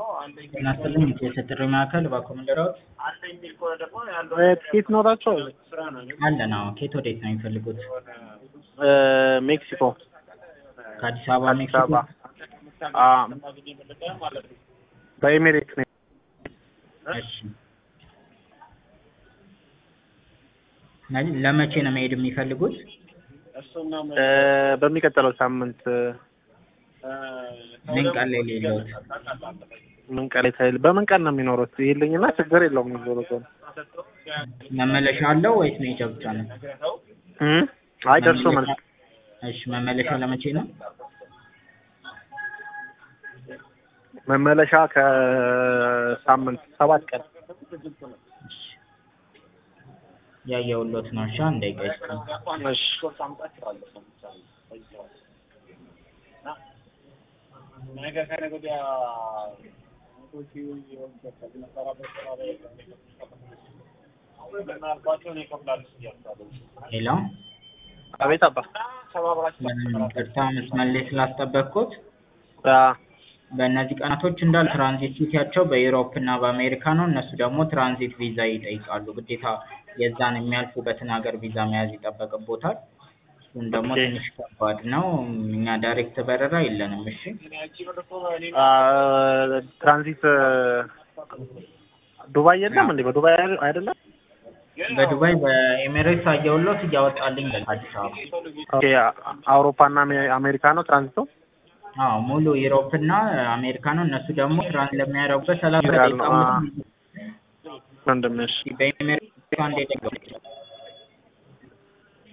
ጤና ይስጥልኝ የጥሪ ማዕከል እባክዎ ምን ልርዳዎት? ትኬት ኖራቸዋል? አለን አዎ ከየት ወዴት ነው የሚፈልጉት? ሜክሲኮ ከአዲስ አበባ አዲስ ሜክሲኮ? አበባ አዎ። በኤሚሬት ነው። እሺ ለ- ለመቼ ነው መሄድ የሚፈልጉት? እ በሚቀጥለው ሳምንት ምን ቀን ላይ ሌለዎት? ምን ቀን ላይ ታይል በምን ቀን ነው የሚኖሩት? ይልኝና ችግር የለውም የሚዞሩት መመለሻ አለው ወይስ መሄጃ ብቻ ነው? እም አይ ደርሶ መልስ እሺ መመለሻ ለመቼ ነው? መመለሻ ከሳምንት ሰባት ቀን እሺ ያየሁልዎት ነው። እሺ አንድ ደቂቃ ይስጡኝ። እሺ ሄሎ አቤት አባ ይቅርታ መስመር ላይ ስላስጠበቅኩት አ በእነዚህ ቀናቶች እንዳለ ትራንዚት ሲቲያቸው በዩሮፕ እና በአሜሪካ ነው። እነሱ ደግሞ ትራንዚት ቪዛ ይጠይቃሉ። ግዴታ የዛን የሚያልፉበትን ሀገር ቪዛ መያዝ ይጠበቅቦታል። እሱን ደግሞ ኦኬ። ትንሽ ከባድ ነው። እኛ ዳይሬክት በረራ የለንም። እሺ አ ትራንዚት ዱባይ የለም እንዴ? በዱባይ አይደል- አይደለም? በዱባይ በኤሚሬትስ አየሁልዎት እያወጣልኝ አዲስ አበባ። ኦኬ አውሮፓ እና አሜ- አሜሪካ ነው ትራንዚቱ? አዎ ሙሉ ዩሮፕ እና አሜሪካ ነው። እነሱ ደግሞ ትራንዚት ለሚያደርጉበት ሰላሳ ይላሉ። ደቂቃ አ ወንድምሽ በኤሚሬትስ አንድ ደቂቃ